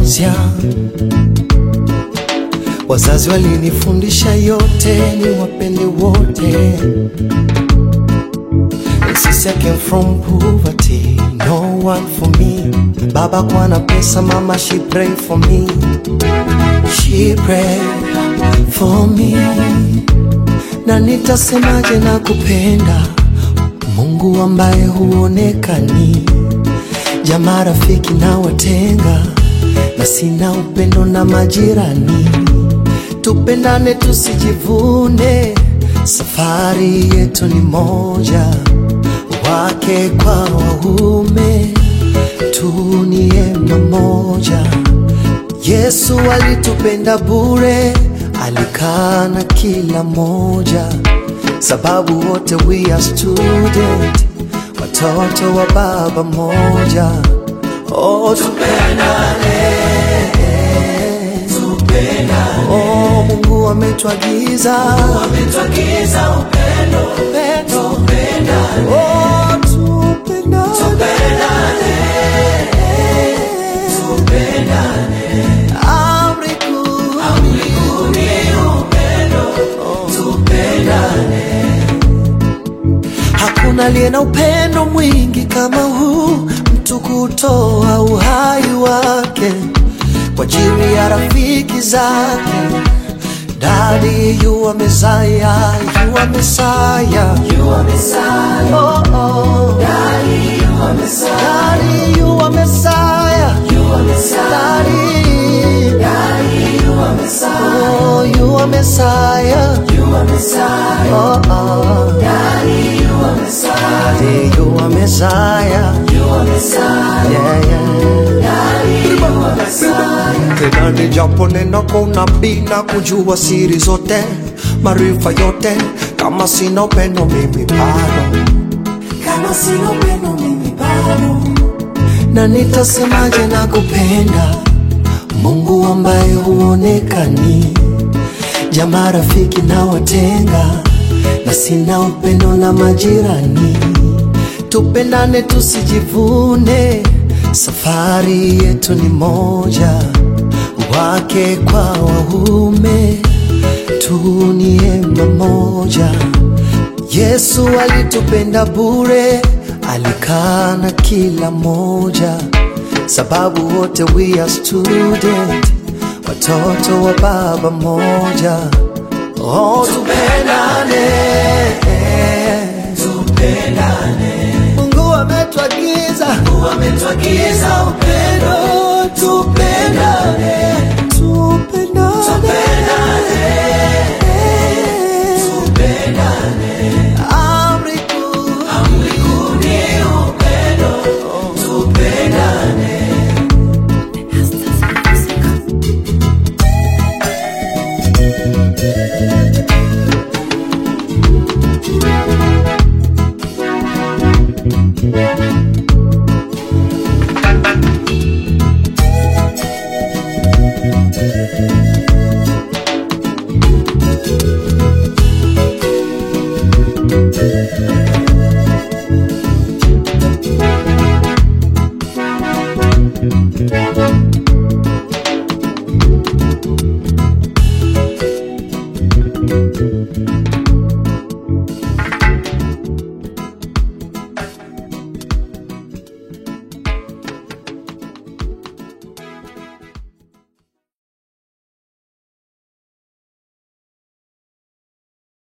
moja. Wazazi walinifundisha yote, ni wapende wote. Since I came from poverty, no one for me. Baba kwa na pesa, mama she pray for me. She pray for me. Na nitasemaje na kupenda Mungu ambaye huonekani, jamaa, rafiki na watenga, na sina upendo na majirani. Tupendane tusijivune, safari yetu ni moja, wake kwa waume, tunie mamoja. Yesu alitupenda bure, alikaa na kila moja, sababu wote we are student, watoto wa baba moja. Oh, tupendane, oh, Mungu ametuagiza upendo, oh, tupendane, amri kuu Hakuna aliye na upendo mwingi kama huu, mtu kutoa uhai wake kwa ajili ya rafiki zake. Daddy, you are Messiah, you are Messiah, you are Messiah. Oh, oh. Daddy, you are Messiah. Daddy, you are Messiah. You are Messiah. Daddy, Daddy, you are Messiah. Oh, you are Messiah. You are Messiah. Oh, oh. Daddy, you are Messiah. Daddy, you are Messiah. You are Messiah. Yeah, yeah. Daddy, you are Messiah. Tena ni japo neno kwa unabii na kujua siri zote, maarifa yote, kama sina upendo mimi bado, kama sina upendo mimi bado, na nitasemaje na kupenda Mungu ambaye huonekani, jamaa, rafiki na watenga, na sina upendo na majirani. Tupendane tusijivune, safari yetu ni moja, wake kwa waume, tunie mamoja. Yesu alitupenda bure, alikaa na kila moja, sababu wote we are student, watoto wa baba moja. Oh, tupendane, tupendane. Mungu ametuagiza, Mungu ametuagiza upendo, tupendane, tupendane, tupendane. Amri kuu, amri kuu ni upendo, tupendane. Thank you.